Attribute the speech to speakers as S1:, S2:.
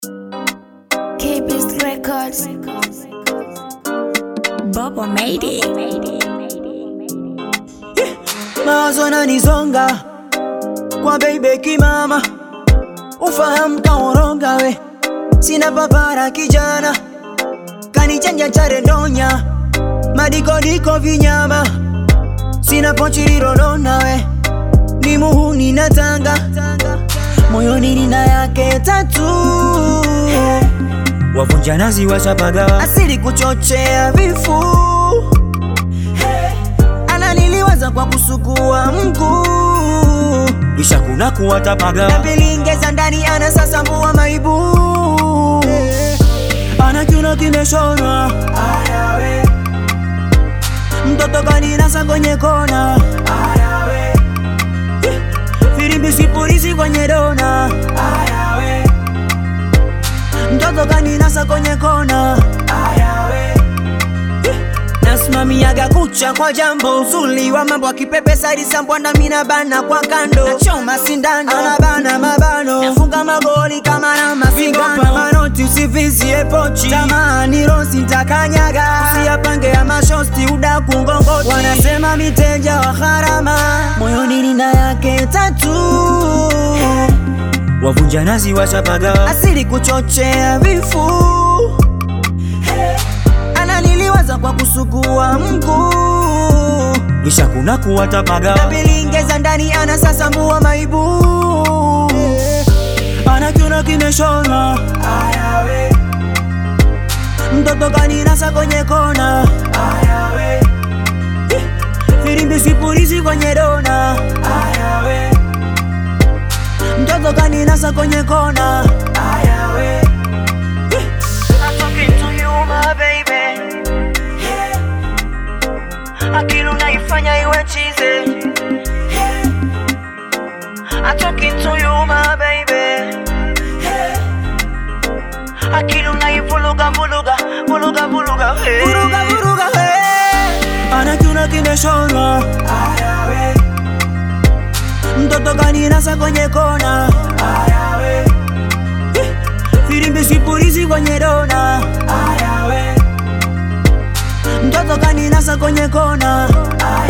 S1: K-Beast Records. Bobo made it.
S2: mawazo yananizonga kwa baby kimama, ufahamu kaoronga we, sina papara kijana, kanichanja chare ndonya, madikodiko vinyama, sina pochi lilolona we, ni muhuni na tanga, moyoni nina yake tatu, wavunja nazi washapaga, asili kuchochea vifu ananiliwaza kwa kusugua mguu kisha kuna kuwatapaga napilingeza ndani ana sasa mbua maibu ana kiuno kimeshonwa mtoto kaninasa kwenye kona firimbi sipurizi kwenye dona mtoto kaninasa kwenye kona nasimamiaga kucha kwa jambo uzuli wa mambo akipepe saidi sambwanda mina bana kwa kando nachoma sindano anabana mabano nafunga magoli kama na masingano manoti usivizie pochi tamani rosi ntakanyaga usiyapange ya mashosti udaku ngongoti wanasema miteja wa gharama moyoni nina yake tatu wavunja nazi washapaga asili kuchochea vifu ananiliwaza kwa kusugua mguu kisha kuna kuwatapaga napilingeza ndani ana sasa mbua maibu ana kiuno kimeshona mtoto kaninasa kwenye kona firimbi sipurizi kwenye dona mtoto kaninasa kwenye kona I'm talking to you, my baby. Akili unaifanya iwe chize. I'm talking to you, my baby. Akili unaivuruga vuruga vuruga vuruga hey. vuruga vuruga hey. Ana kiuno kimeshonwa mtoto kaninasa kwenye kona firimbi sipurizi kwenye dona mtoto kaninasa kwenye kona